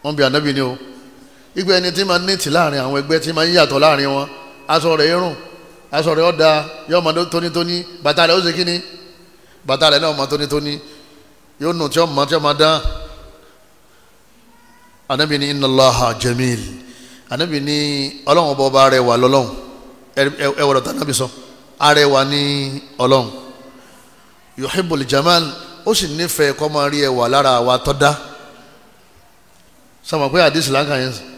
wọ́n bí anabi ni o ìgbẹ́ ẹni tí máa ní tì láàrin àwọn ẹgbẹ́ tí máa ń yàtọ̀ láàrin wọn aṣọ rẹ̀ irun aṣọ rẹ̀ ọ̀dà yóò máa tónítóní bàtà rẹ̀ ó ṣe kíni bàtà rẹ̀ náà máa tónítóní yóò nù tí ó máa tí ó máa dán anabi ni inna Allaha jamil anabi ni ọlọ́run ọba ọba arẹwà lọ́lọ́run ẹ wọ̀rọ̀ tán anabi sọ arẹwà ní ọlọ́run yuhibbul jamal ó sì nífẹ̀ẹ́ kọ́ máa rí ẹwà lára àwa tọ́ da sọmọ pé àdìsí láǹkà yẹn sọ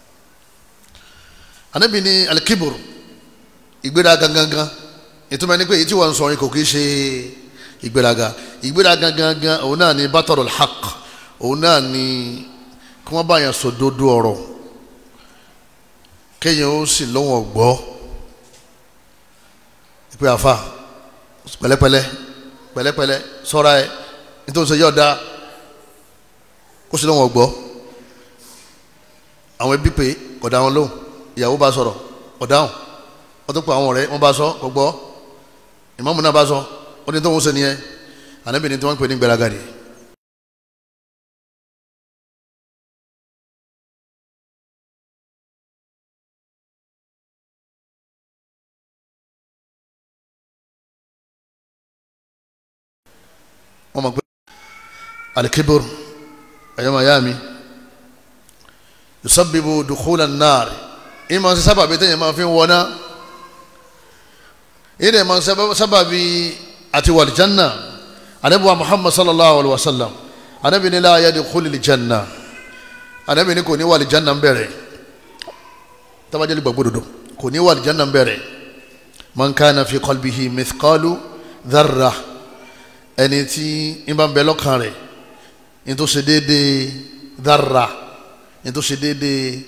anabi ni alikibur ìgbéraga gangan ìtumọ̀ ẹni pé èyí tí wọ́n ń sọ yìí kò kí ṣe ìgbéraga ìgbéraga gangan òun náà ni batarul haqq òun náà ni kí wọ́n bá yẹn sọ dodo ọ̀rọ̀ kéèyàn ó sì lọ́wọ́ gbọ́ ìpè àfa pẹ̀lẹ́pẹ̀lẹ́ pẹ̀lẹ́pẹ̀lẹ́ sọ́ra ẹ̀ nítorí sọ yọ̀ọ̀da kó sì lọ́wọ́ gbọ́ àwọn ẹbí pé kọ̀dá wọn lóhùn ìyàwó bá sọ̀rọ̀ ọ̀dáhùn wọ́n tó pa àwọn ọ̀rẹ́ wọ́n bá sọ kò gbọ́ ìmáàmù náà bá sọ ó ní tó ń sẹ́ni yẹn ànábì ní tí wọ́n ń pè ní gbéraga ni. wọ́n mọ̀ pé alikibur ẹ̀yọ́mọ̀ ayá mi yusabibu dukhula an-nar ìmọ̀ sí sábàbí tẹ̀yẹ̀ máa fi ń wọná ìdè máa sábàbí àti wàlìjánná anabiwa muhammad sallallahu alaihi wa sallam anabi ni la yadkhulul janna anabi ni kò ní wàlìjánná ń bẹ̀rẹ̀ tabajẹ́lì gbàgbọ́ dodo kò ní wàlìjánná ń bẹ̀rẹ̀ man kana fi qalbihi mithqalu dharra ẹni tí ń bá ń bẹ lọ́kàn rẹ̀ ní tó ṣe déédéé dharra ní tó ṣe déédéé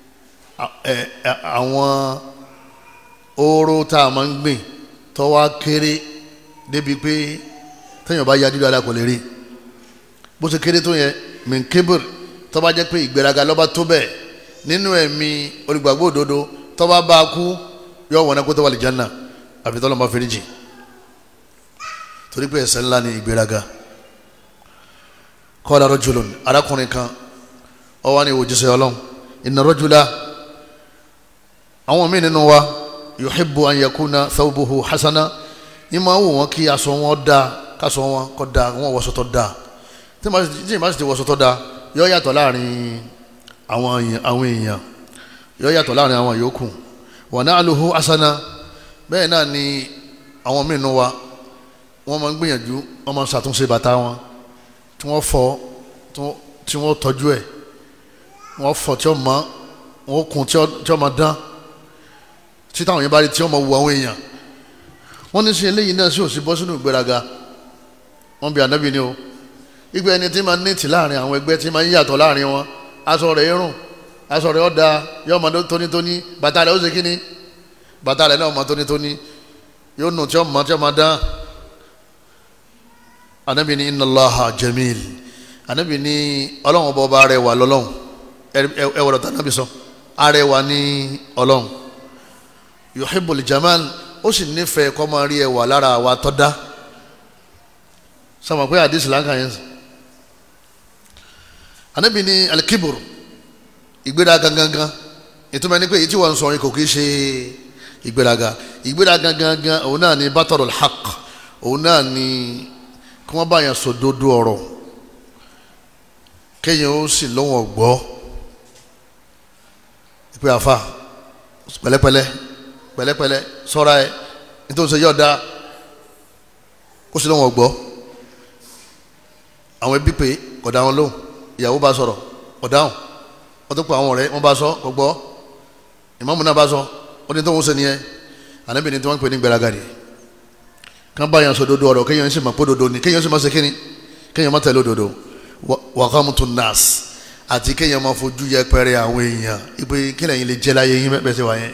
àwọn oró tá a máa ń gbìn tó wá kéré débi pé téèyàn bá yájú dáadáa kò lè rí bó ṣe kéré tó yẹn minkebir tó bá jẹ́ pé ìgbéraga lọ́ba tó bẹ́ẹ̀ nínú ẹ̀mí olùgbàgbọ́ òdodo tó bá bá a kú yọ wọ̀nà kó tó wà lè jánà àfi tọ́lọ́ máa fẹ́rí jì torí pé ẹ̀ṣẹ̀ ńlá ni ìgbéraga qala rajulun arákùnrin kan ó wá ní òjíṣẹ́ ọlọ́run inna rajula àwọn míì nínú wa yuhibbu an yakuna thawbuhu hasana ní máa wò wọ́n kí aṣọ wọn da káṣọ wọn kọ́ da wọn wọṣọ tó da tí ìmọ̀ sì ti wọṣọ tó da yọ yàtọ̀ láàrin àwọn èèyàn yọ yàtọ̀ láàrin àwọn yòókù wa na'luhu hasana bẹ́ẹ̀ náà ni àwọn míì nínú wa wọ́n máa ń gbìyànjú wọ́n máa ń ṣàtúnṣe bàtà wọn tí wọ́n fọ tí wọ́n tọ́jú ẹ̀ wọ́n fọ tí wọ́n mọ wọ́n kun tí wọ́n máa dán tí táwọn yẹn bá rí tí wọ́n máa wu àwọn èèyàn wọ́n ní sí eléyìí náà sí òsì bọ́ sínú ìgbéraga wọ́n bí ànábì ni o ìgbẹ́ ẹni tí máa ní tì láàrin àwọn ẹgbẹ́ tí máa ń yàtọ̀ láàrin wọn aṣọ rẹ̀ irun aṣọ rẹ̀ ọ̀dà yóò máa tónítóní bàtà rẹ̀ ó ṣe kíni bàtà rẹ̀ náà máa tónítóní yóò nù tí wọ́n máa tí wọ́n máa dán ànábì ni inna Allaha jamil ànábì ni ọlọ́run ọba ọba arẹwà lọ́lọ́run ẹ wọ̀rọ̀ tán ànábì sọ arẹwà ní ọlọ́run yuhibbul jamal ó sì nífẹ̀ẹ́ kọ́ máa rí ẹwà lára àwa tọ́ da sọmọ pé àdìsí láǹkà yẹn sọ ànábì ni alikibur ìgbéraga gangan ìtumọ̀ ẹni pé èyí tí wọ́n ń sọ yìí kò kí ṣe ìgbéraga ìgbéraga gangan òun náà ni batarul haqq òun náà ni kí wọ́n bá yẹn sọ dodo ọ̀rọ̀ kéèyàn ó sì lọ́wọ́ gbọ́ ìpè àfa pẹ̀lẹ́pẹ̀lẹ́ pẹ̀lẹ́pẹ̀lẹ́ sọ́ra ẹ̀ nítorí sọ yọ̀ọ̀da kó sì lọ́wọ́ gbọ́ àwọn ẹbí pé kọ̀dá wọn lóhùn ìyàwó bá sọ̀rọ̀ ọ̀dáhùn wọ́n tó pa àwọn ọ̀rẹ́ wọ́n bá sọ kò gbọ́ ìmáàmù náà bá sọ ó ní tó ń sẹ́ni yẹn ànábì ní tí wọ́n ń pè ní gbéraga ni kán bá yàn sọ dodo ọ̀rọ̀ kéèyàn sì máa pé dodo ni kéèyàn sì máa ṣe kíni kéèyàn máa tẹ̀lé òdodo wàhámùtù nas àti kéèyàn máa fojú yẹpẹrẹ àwọn èèyàn ìpè kílẹ̀ yín lè jẹ́ láyé yín bẹ́ẹ̀ ṣe wà yẹn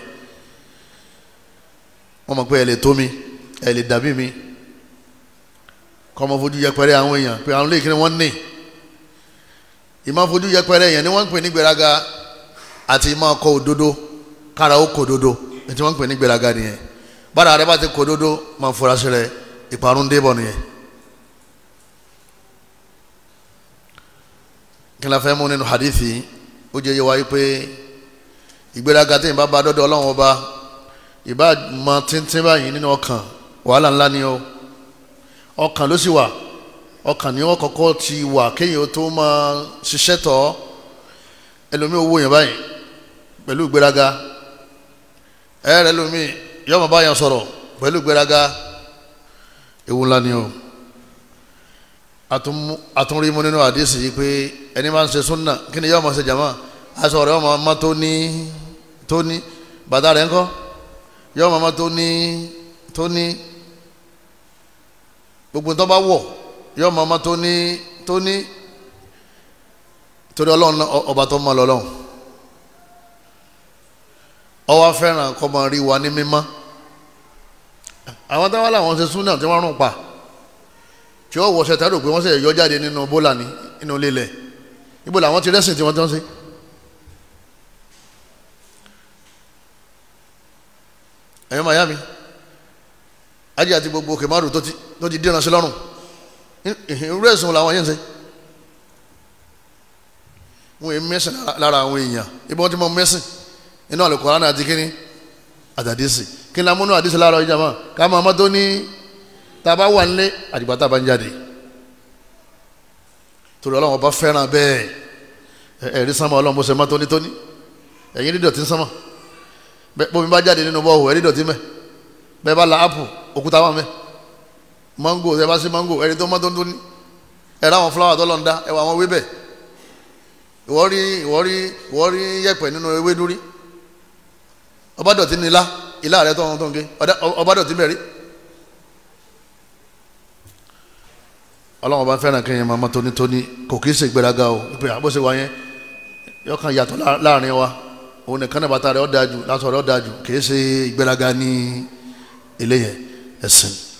wọ́n mọ̀ pé ẹ lè tó mi ẹ lè dàbí mi kọ́ máa fojú yẹpẹrẹ àwọn èèyàn pé àwọn léèkì ni wọ́n ní ìmọ̀ fojú yẹpẹrẹ èèyàn ni wọ́n ń pè ní gbéraga àti ìmọ̀ kọ òdodo kára ó kọ òdodo ètí wọ́n ń pè ní gbéraga nìyẹn bára rẹ bá ti kọ òdodo máa fura sí rẹ ìparun débọ̀ nìyẹn kí la fẹ́ mú nínú hadithi ó jẹ́ yé wa pé ìgbéraga tí ìbá ba dọ́dọ̀ ọlọ́run ọba ìbá mọ tíntín báyìí nínú ọkàn wàhálà ńlá ni ó ọkàn ló sì wà ọkàn ni wọn kọ́kọ́ ti wà kéèyàn tó máa ṣiṣẹ́ tọ̀ ẹlòmíì owó yẹn báyìí pẹ̀lú ìgbéraga ẹ̀rẹ́ ẹlòmíì yóò máa bá yẹn sọ̀rọ̀ pẹ̀lú ìgbéraga ewu ńlá ni o àtúnrí mu nínú àdéhùn yìí pé ẹni máa ń ṣe súnà kí ni yóò máa ṣe jàmá aṣọ rẹ̀ yóò máa má tó ní tó ní bàtà rẹ̀ ńkọ́ yóò máa má tó ní tó ní gbogbo tó bá wọ̀ yóò máa má tó ní tó ní torí ọlọ́run ọba tó mọ lọ́lọ́run ọwọ́ fẹ́ràn kọ́ máa rí wa ní mímọ́ àwọn táwọn làwọn ṣe súnà tí wọ́n rún pa tí ó wọṣẹ tá a rò pé wọ́n ṣe yọ jáde nínú bólà ní inú lílẹ̀ ibo làwọn ti rẹ́sìn tí wọ́n tán sí. ẹ̀yọ́ màyá mi ajé àti gbogbo òkè márùn tó ti dínà sí lọ́rùn irú ẹ̀sùn làwọn yẹn ń ṣe. wọ́n yẹ mẹ́sìn lára àwọn èèyàn ibi wọ́n ti mọ mẹ́sìn inú Al-Qur'an àti kíní àtàdísì kí ni amúnú àdísì lára ọjà mọ́ ká máa mọ́ tó ní tá a bá wà nílé àdìgbà tá a bá ń jáde torí ọlọ́run ọba fẹ́ràn bẹ́ẹ̀ ẹ̀rí sánmọ́ ọlọ́run bó ṣe má tónítóní ẹ̀yin rí dọ̀tí sánmọ́ bómi bá jáde nínú bọ́ọ̀hù ẹ̀rí dọ̀tí mẹ́ bẹ́ẹ̀ bá la ápù òkúta wà mẹ́ mángò ẹ bá sí mángò ẹ̀rí tó má tónítóní ẹ̀rọ àwọn fúláwà tó lọ́n dá ẹ̀wọ̀ àwọn ewé bẹ̀ ìwọ rí ìwọ rí ìwọ rí yẹ̀pẹ̀ nínú ewé dúrí ọba dọ̀tí ní ilá ilá rẹ tó ń tó ń gé ọba dọ̀tí bẹ̀rí ọlọ́run bá fẹ́ràn kéèyàn máa mọ́ tónítóní kò kì í ṣe ìgbéraga o ìpè àbọ̀ṣe wa yẹn yọ kan yàtọ̀ láàrin wa òun nìkan náà bàtà rẹ̀ ó dáa jù lásán rẹ̀ ó dáa jù kì í ṣe ìgbéraga ní ilé yẹn ẹ̀sìn